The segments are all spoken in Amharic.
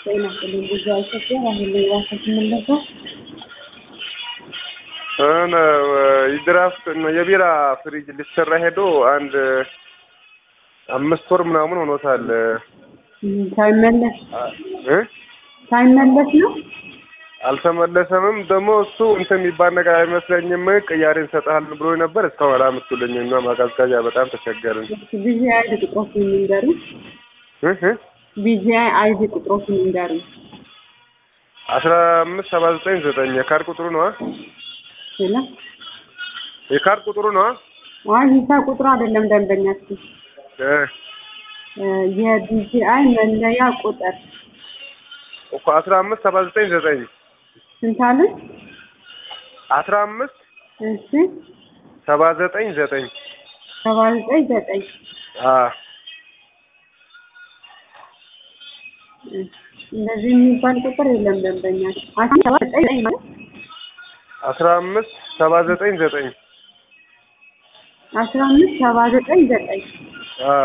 ጤና ይስጥልኝ ብዙ ኢትዮጵያ አሁን ላይ ራሳችን የምንለበው እነ የድራፍት የቢራ ፍሪጅ ሊሰራ ሄዶ አንድ አምስት ወር ምናምን ሆኖታል። ሳይመለስ እ ሳይመለስ ነው። አልተመለሰምም። ደግሞ እሱ እንትን የሚባል ነገር አይመስለኝም። ቅያሬ እንሰጥሃለን ብሎ ነበር። እስካሁን አላመጡልኝም እና ማቀዝቀዣ በጣም ተቸገርን። ቢዚ አይዲ ቁጥሮችን የሚንገሩ እ እ ቢዚ አይዲ ቁጥሮችን የሚንገሩ አስራ አምስት ሰባ ዘጠኝ ዘጠኝ የካርድ ቁጥሩ ነዋ። ስለ የካርድ ቁጥሩ ነዋ። አይ ሂሳብ ቁጥሩ አይደለም ደንበኛችን እ የቢጂአይ መለያ ቁጥር እኮ አስራ አምስት ሰባ ዘጠኝ ዘጠኝ ስንት አለን? አስራ አምስት እሺ ሰባ ዘጠኝ ዘጠኝ ሰባ ዘጠኝ ዘጠኝ አ እንደዚህ የሚባል ቁጥር የለም ደንበኛችን። አስራ ሰባ ዘጠኝ ዘጠኝ ማለት አስራ አምስት ሰባ ዘጠኝ ዘጠኝ አስራ አምስት ሰባ ዘጠኝ ዘጠኝ አ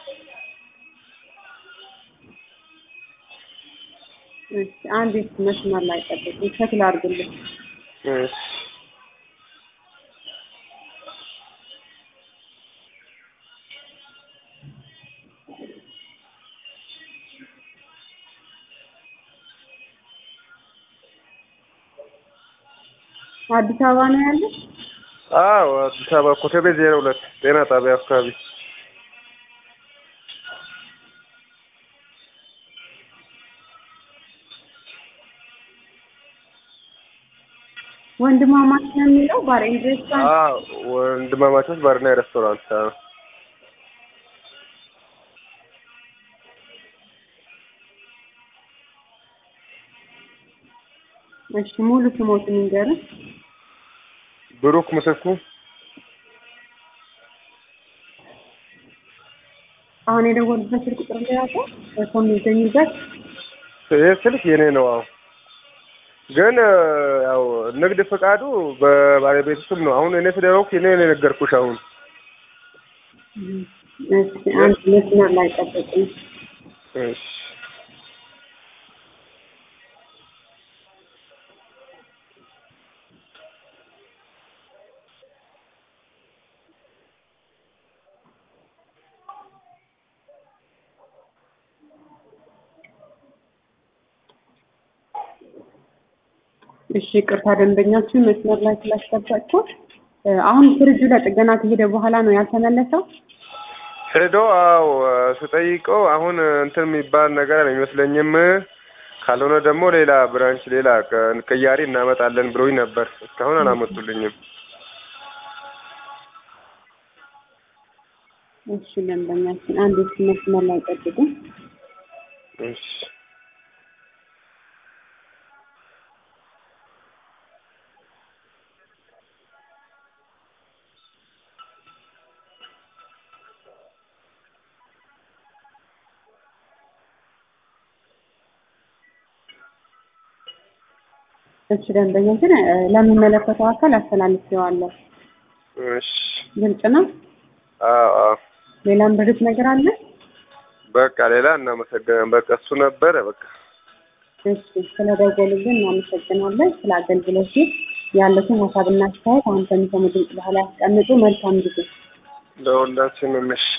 እሺ አንድ መስመር ላይ ጠብቁ፣ ሸክል አድርጉልኝ። እሺ አዲስ አበባ ነው ያለው። አዎ አዲስ አበባ ኮተቤ ዜሮ ሁለት ጤና ጣቢያ አካባቢ ወንድማማች ነው የሚለው ባር ኤንድ ሬስቶራንት። አዎ ወንድማማቾች ባርና ሬስቶራንት አዎ እሺ ሙሉ ስሞትን ንገረን። ብሩክ ምትኩ አሁን የደወሉበት ስልክ ቁጥር ላይ ያውቁ እርሶ የሚገኙበት ይህ ስልክ የኔ ነው። አዎ ግን ያው ንግድ ፍቃዱ በባለቤቱ ስም ነው። አሁን እኔ ስለሆንኩ እኔ ነው የነገርኩሽ። አሁን እሺ አንድ መስመር ላይ ጠብቁኝ። እሺ እሺ ቅርታ ደንበኛችን መስመር ላይ ስላስገባቸው አሁን ፍሪጁ ለጥገና ከሄደ በኋላ ነው ያልተመለሰው። ሄዶ አዎ ስጠይቀው አሁን እንትን የሚባል ነገር አይመስለኝም። ካልሆነ ደግሞ ሌላ ብራንች ሌላ ቅያሪ እናመጣለን ብሎኝ ነበር። እስካሁን አላመጡልኝም። እሺ ደንበኛችን አንድ መስመር ላይ ጠብቁ። እሺ እሺ ደንበኛችን ለሚመለከተው አካል አስተላልፌዋለሁ። እሺ ግልጽ ነው። አዎ አዎ ሌላም ብርት ነገር አለ? በቃ ሌላ እናመሰግናለን። በቃ እሱ ነበረ በቃ እሺ ስለደወሉልን እናመሰግናለን። ስለ አገልግሎት ያሉትን ሀሳብና አስተያየት አሁን ከሚሰሙ ድምጽ በኋላ ያስቀምጡ። መልካም ጊዜ። ለሁላችንም እሺ